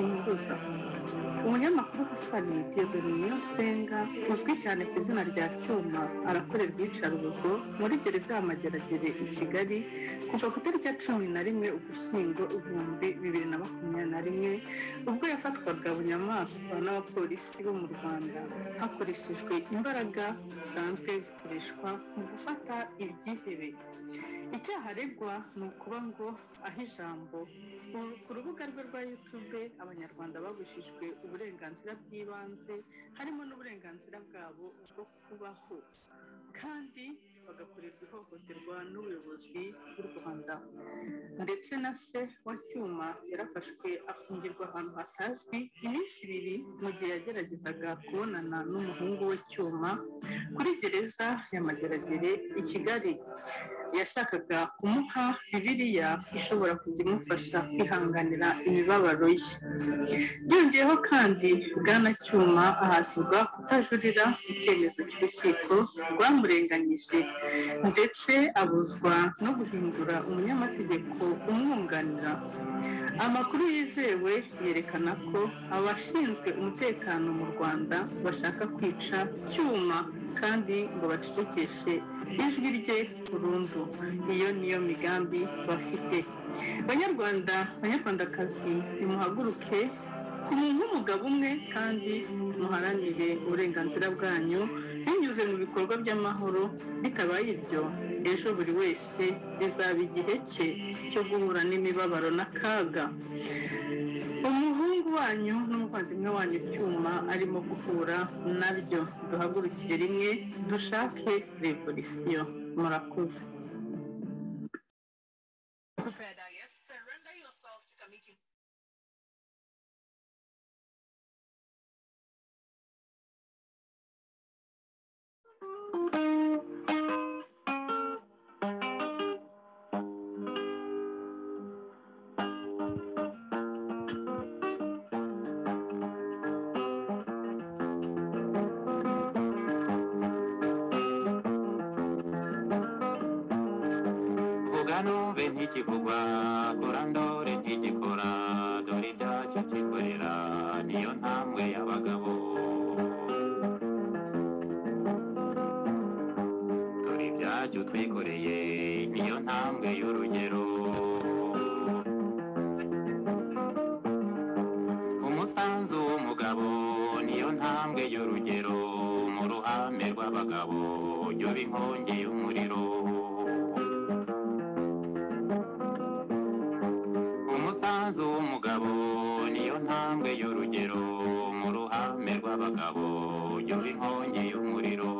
impuza umunyamakuru Husani Dieudonne Senga uzwi cyane ku izina rya Cyuma arakorerwa iyicarubozo muri gereza ya Mageragere i Kigali kuva ku itariki ya cumi na rimwe ugushyingo ibihumbi bibiri na makumyabiri na rimwe ubwo yafatwaga bunyamaswa n'abapolisi bo mu Rwanda hakoreshejwe imbaraga zisanzwe zikoreshwa mu gufata ibyihebe icyaha aregwa ni ukuba ngo aho ijambo ubu ku rubuga rwe rwa yutube abanyarwanda babujijwe uburenganzira bw'ibanze harimo n'uburenganzira bwabo bwo kubaho kandi bagakorerwa ihohoterwa n'ubuyobozi bw'u rwanda ndetse na se wa cyuma yarafashwe afungirwa ahantu hatazwi iminsi ibiri mu gihe yageragezaga kubonana n'umuhungu we cyuma kuri gereza ya mageragere i kigali yashakaga kumuha bibiliya ishobora kujya imufasha kwihanganira imibabaro ye byongeyeho kandi bwana cyuma ahatirwa kutajurira icyemezo cy'urukiko rwamurenganyije ndetse abuzwa no guhindura umunyamategeko umwunganira amakuru yizewe yerekana ko abashinzwe umutekano mu rwanda bashaka kwica cyuma kandi ngo bacecekeshe ijwi rye burundu iyo niyo migambi bafite banyarwanda banyarwandakazi nimuhaguruke ku muntu w'umugabo umwe kandi muharanire uburenganzira bwanyu binyuze mu bikorwa by'amahoro bitabaye ibyo ejo buri wese bizaba igihe cye cyo guhura n'imibabaro n'akaga umuhungu wanyu n'umuvandimwe wanyu icyuma arimo guhura nabyo duhagurukire rimwe dushake revolisiyo murakoze vuga nube ntikivugwa kora ndore ntigikora dore ibyacyo byikorera niyo ntambwe y'abagabo dore ibyacyo twikoreye niyo ntambwe y'urugero umusanzu w'umugabo niyo ntambwe y'urugero mu ruhame rw'abagabo yoba inkongi y'umuriro umusanzu w'umugabo niyo ntambwe y'urugero mu ruhame rw'abagabo yoba inkongi y'umuriro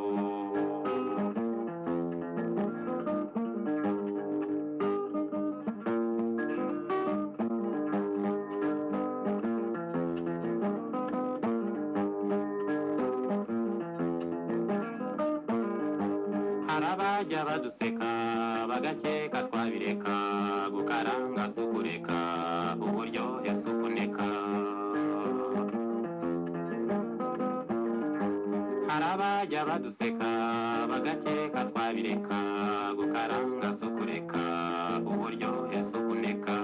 hari abajya baduseka bagakeka twabireka gukaranga si ukureka uburyohe si ukuneka hari abajya baduseka bagakeka twabireka gukaranga si ukureka uburyohe si ukuneka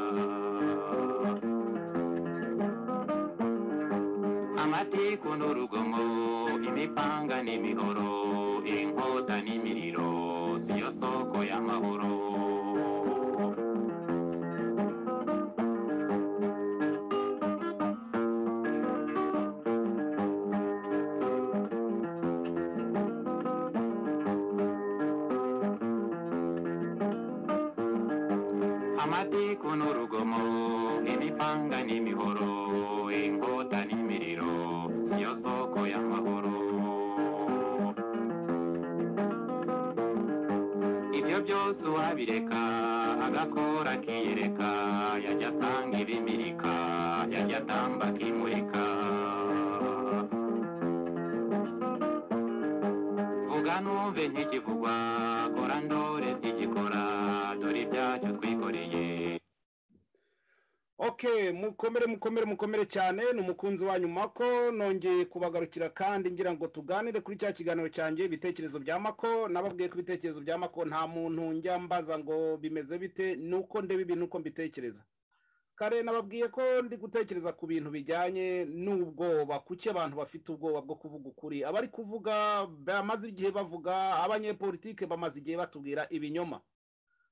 amatiku n'urugomo imipanga n'imihoro inkota n'imiriro siyo soko y'amahoro amatiku n'urugomo imipanga n'imihoro inkota n'imiriro siyo soko y'amahoro ibyo byose uwabireka agakora akiyereka yajya asanga ibimirika yajya atamba akimurika vuga numve ntikivugwa kora ndore ntigikora dore ibyacyo twikoreye ok mukomere mukomere mukomere cyane ni umukunzi wanyu mako nongeye kubagarukira kandi ngira ngo tuganire kuri cya kiganiro cyanjye ibitekerezo bya mako nababwiye ko ibitekerezo bya mako nta muntu njya mbaza ngo bimeze bite nuko ndeba ibintu uko mbitekereza kare nababwiye ko ndi gutekereza ku bintu bijyanye n'ubwoba kuki abantu bafite ubwoba bwo kuvuga ukuri abari kuvuga bamaze igihe bavuga abanyepolitike bamaze igihe batubwira ibinyoma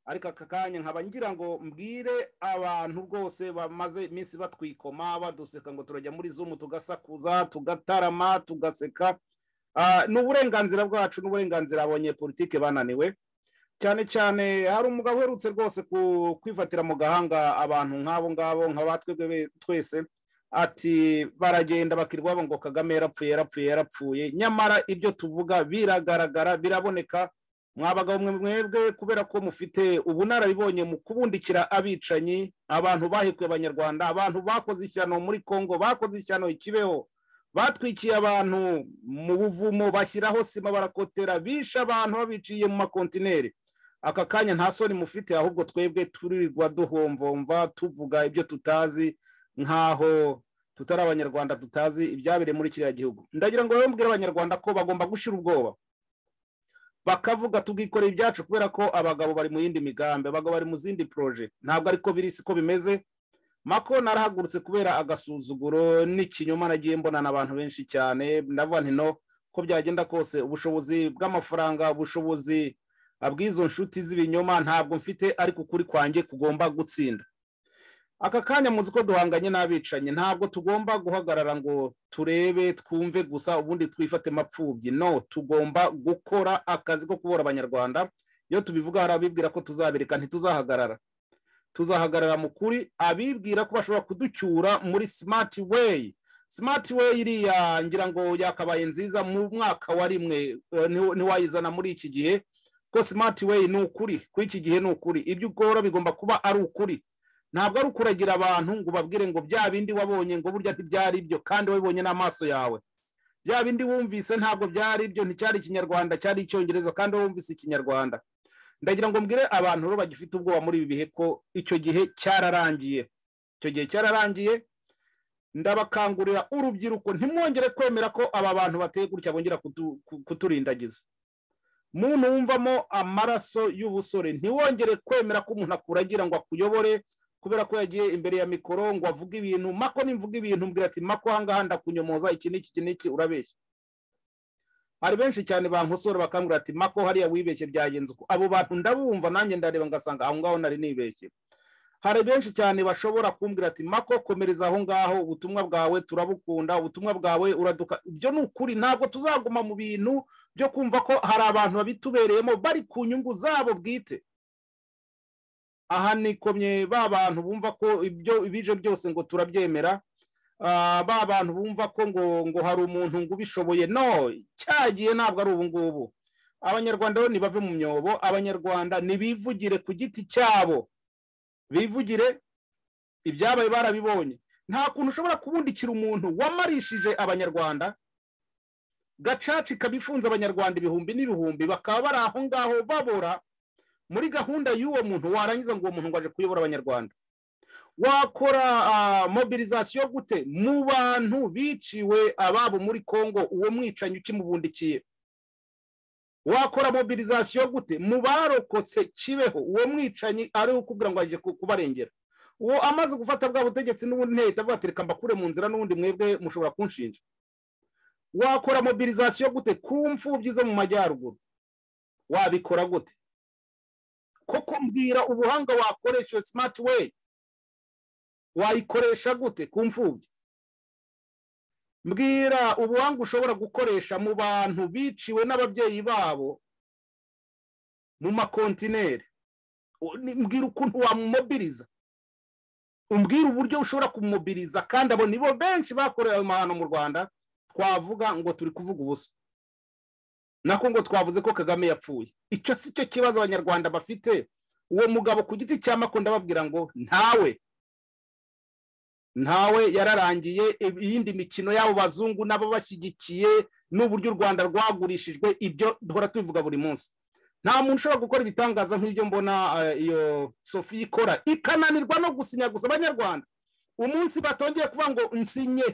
ariko aka kanya nkaba ngira ngo mbwire abantu rwose bamaze iminsi batwikoma baduseka ngo turajya muri zumu tugasakuza tugatarama tugaseka Ah, ni uburenganzira bwacu n'uburenganzira abanyepolitike bananiwe cyane cyane hari umugabo uherutse rwose ku- kwifatira mu gahanga abantu nk'abo ngabo nk'aba twebwe be- twese ati baragenda bakirirwa ngo kagame yarapfuye yarapfuye yarapfuye nyamara ibyo tuvuga biragaragara biraboneka mwa bagabo mwe mwebwe kubera ko mufite ubunararibonye mu kubundikira abicanyi abantu bahekuye abanyarwanda abantu bakoze ishyano muri congo bakoze ishyano i kibeho batwikiye abantu mu buvumo bashyiraho sima barakotera bishe abantu babiciye mu makontineri aka kanya nta soni mufite ahubwo twebwe turirwa duhomvomva tuvuga ibyo tutazi nk'aho tutari abanyarwanda tutazi ibyabereye muri kiriya gihugu ndagira ngo rero mbwire abanyarwanda ko bagomba gushira ubwoba bakavuga tubwikoreye ibyacu kubera ko abagabo bari mu yindi migambi abagabo bari mu zindi poroje ntabwo ariko biri siko bimeze mako narahagurutse kubera agasuzuguro n'ikinyoma nagiye mbonana abantu benshi cyane ndavuga nti no ko byagenda kose ubushobozi bw'amafaranga ubushobozi abw'izo nshuti z'ibinyoma ntabwo mfite ariko ukuri kwanjye kugomba gutsinda aka kanya muzi ko duhanganye n'abicanyi ntabwo tugomba guhagarara ngo turebe twumve gusa ubundi twifate mapfubyi no tugomba gukora akazi ko kubura abanyarwanda iyo tubivuga hari abibwira ko tuzabireka ntituzahagarara tuzahagarara mu kuri abibwira ko bashobora kuducyura muri smart way smart way iriya ngira ngo yakabaye nziza mu mwaka wa rimwe eh, ntiw- ntiwayizana muri iki gihe ko smart way ni ukuri kuri iki gihe ni ukuri ibyo ukora bigomba kuba ari ukuri ntabwo ari ukuragira abantu ngo ubabwire ngo bya bindi wabonye ngo burya ntibyari byo kandi wabibonye n'amaso yawe bya bindi wumvise ntabwo byari byo nticyari ikinyarwanda cyari icyongereza kandi wumvise ikinyarwanda ndagira ngo mbwire abantu rero bagifite ubwoba muri ibi bihe ko icyo gihe cyararangiye icyo gihe cyararangiye ndabakangurira urubyiruko ntimwongere kwemera ko aba bantu bateye gutya bongera kutu- ku- kuturindagiza muntu wumvamo amaraso y'ubusore ntiwongere kwemera ko umuntu akuragira ngo akuyobore kubera ko yagiye imbere ya mikoro ngo avuge ibintu mako nimvuga ibintu mbwira ati mako ahangaha ndakunyomoza iki n'iki iki n'iki urabeshya hari benshi cyane bankosora bakambwira ati mako hariya wibeshye byagenze uko abo bantu ndabumva nanjye ndareba ngasanga aho ngaho nari nibeshye hari benshi cyane bashobora kumbwira ati mako komereza aho ngaho ubutumwa bwawe turabukunda ubutumwa bwawe uraduka ibyo ni ukuri ntabwo tuzaguma mu bintu byo kumva ko hari abantu babitubereyemo bari ku nyungu zabo bwite aha nikomye ba bantu bumva ko ibyo ibije byose ngo turabyemera ah, ba bantu bumva ko ngo ngo hari umuntu ngo ubishoboye no cyagiye ntabwo ari ubu ngubu abanyarwanda rero nibave mu myobo abanyarwanda nibivugire ku giti cyabo bivugire ibyabaye barabibonye nta kuntu ushobora kubundikira umuntu wamarishije abanyarwanda gacaca ikaba ifunze abanyarwanda ibihumbi n'ibihumbi bakaba bari aho ngaho babora muri gahunda y'uwo muntu warangiza ngo uwo muntu ngo aje kuyobora abanyarwanda wakora ah, mobilizasiyo gute mu bantu biciwe ababo muri congo uwo mwicanyi ukimubundikiye wakora mobilizasiyo gute mu barokotse kibeho uwo mwicanyi ari ukubwira ngo aje ku- kubarengera uwo amaze gufata bwa butegetsi n'ubundi ntihita avuga ati reka mbakure mu nzira n'ubundi mwebwe mushobora kunshinja wakora mobilizasiyo gute ku mfubyi zo mu majyaruguru wabikora gute koko mbwira ubuhanga wakoresha iyo smart way wayikoresha gute ku mfubyi mbwira ubuhanga ushobora gukoresha mu bantu biciwe n'ababyeyi babo mu makontineri U- ni- mbwira ukuntu wamumobiriza umbwira uburyo ushobora kumumobiriza kandi abo nibo benshi bakorewe ayo mahano mu rwanda twavuga ngo turi kuvuga ubusa nako ngo twavuze ko kagame yapfuye icyo si cyo kibazo abanyarwanda bafite uwo mugabo ku giti cya mako ndababwira ngo ntawe ntawe yararangiye ib- iyindi mikino y'abo bazungu nabo bashyigikiye n'uburyo u rwanda rwagurishijwe ibyo duhora tubivuga buri munsi nta muntu ushobora gukora ibitangaza nk'ibyo mbona eh, iyo sofi ikora ikananirwa no gusinya gusa abanyarwanda umunsi batongeye kuvuga ngo nsinye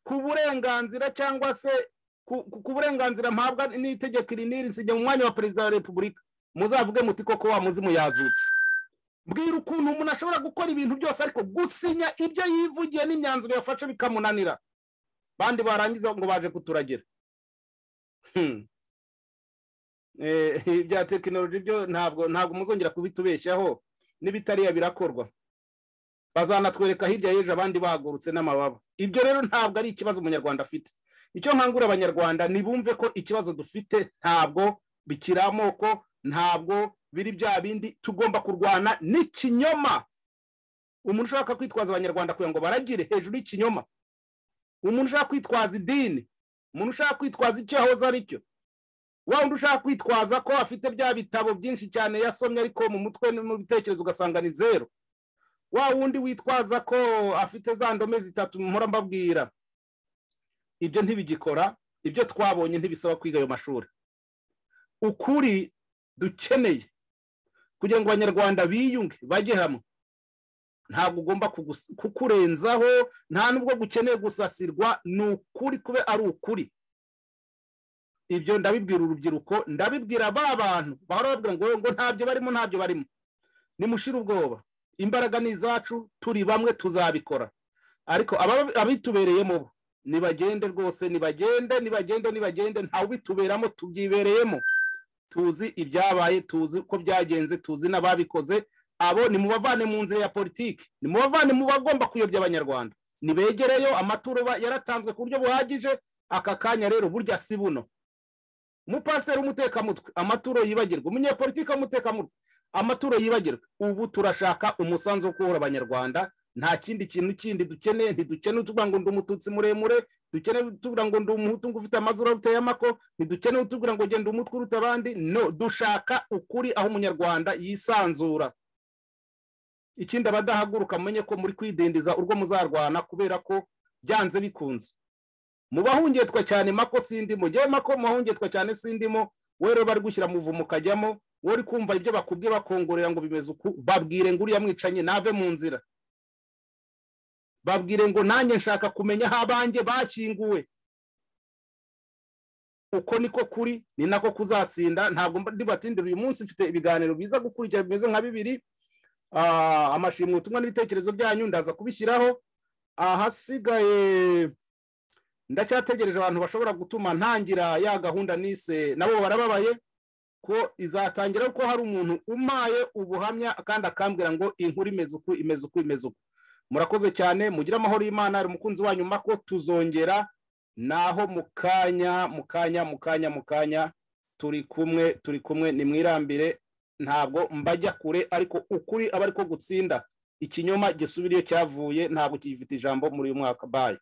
ku burenganzira cyangwa se ku ku- ku burenganzira mpabwa n'itegeko iri n'iri nsinya mu mwanya wa perezida wa repubulika muzavuge muti koko wa muzimu yazutse mbwira ukuntu umuntu ashobora gukora ibintu byose ariko gusinya ibyo yivugiye n'imyanzuro yafashe bikamunanira bandi barangiza ngo baje kuturagira Hmm. Eh, ibya tekinoloji byo ntabwo ntabwo muzongera kubitubeshyaho n'ibitariya birakorwa bazanatwereka hirya y'ejo abandi bahagurutse n'amababa ibyo rero ntabwo ari ikibazo umunyarwanda afite icyo nkangura abanyarwanda ntibumve ko ikibazo dufite ntabwo bikiri amoko ntabwo biri bya bindi tugomba kurwana n'ikinyoma umuntu ushaka kwitwaza abanyarwanda kugira ngo baragire hejuru y'ikinyoma umuntu ushaka kwitwaza idini umuntu ushaka kwitwaza icyo yahoze ari cyo wa wundi ushaka kwitwaza ko afite bya bitabo byinshi cyane yasomye ariko mu mutwe no mu bitekerezo ugasanga ni zeru wa wundi witwaza ko afite za ndome zitatu muhora mbabwira ibyo ntibigikora ibyo twabonye ntibisaba kwiga ayo mashuri ukuri dukeneye kugira ngo abanyarwanda biyunge bajye hamwe ntabwo ugomba kugus- kukurenzaho nta nubwo gukeneye gusasirwa ni ukuri kube ari ukuri ibyo ndabibwira urubyiruko ndabibwira ba bantu bahora bavuga ngo ngo ntabyo barimo ntabyo barimo nimushire ubwoba imbaraga ni izacu turi bamwe tuzabikora ariko aba- abitubereyemo bo nibagende rwose nibagende nibagende nibagende ntawe ubituberamo tubyibereyemo tuzi ibyabaye tuzi uko byagenze tuzi n'ababikoze abo nimubavane mu nzira ya politiki nimubavane mu bagomba kuyobya abanyarwanda nibegereyo amaturo ba- yaratanzwe ku buryo buhagije aka kanya rero burya si buno umupaseri w'umutekamutwe amaturo yibagirwa umunyepolitiki w'umutekamutwe amaturo yibagirwa ubu turashaka umusanzu wo kubohora abanyarwanda nta kindi kintu kindi dukeneye ntidukeneye utubwira ngo ndi umututsi muremure dukeneye utubwira ngo ndi umuhutu ngo ufite amazuru uteye amako ntidukeneye utubwira ngo genda umutwe uruta abandi no dushaka ukuri aho umunyarwanda yisanzura ikindi abadahaguruka mumenye ko muri kwidindiza urwo muzarwana kubera ko byanze bikunze mubahungetwa cyane mako sindimo ngewe mako mubahungetwa cyane sindimo wowe rero bari gushyira muvumo ukajyamo wowe uri kumva ibyo bakubwiye bakongorera ngo bimeze uku babwire ngo uriya mwicanyi nave mu nzira babwire ngo nanjye nshaka kumenya aho abanjye bashyinguwe uko niko kuri ni nako kuzatsinda ntabwo ndibatindira uyu munsi mfite ibiganiro biza gukurikira bimeze nka bibiri Ah, amashimwe ubutumwa n'ibitekerezo byanyu ndaza kubishyiraho ahasigaye ndacyategereje abantu bashobora gutuma ntangira ya gahunda nise nabo barababaye ko izatangira ko hari umuntu umaye ubuhamya kandi akambwira ngo inkuru imeze uku imeze uku imeze uku murakoze cyane mugire amahoro y'imana hari umukunzi wanyu mako tuzongera naho mu kanya mu kanya mu kanya mu kanya turi kumwe turi kumwe nimwirambire ntabwo mbajya kure ariko ukuri aba ariko gutsinda ikinyoma gisubiriye cyavuye ntabwo kigifite ijambo muri uyu mwaka bayo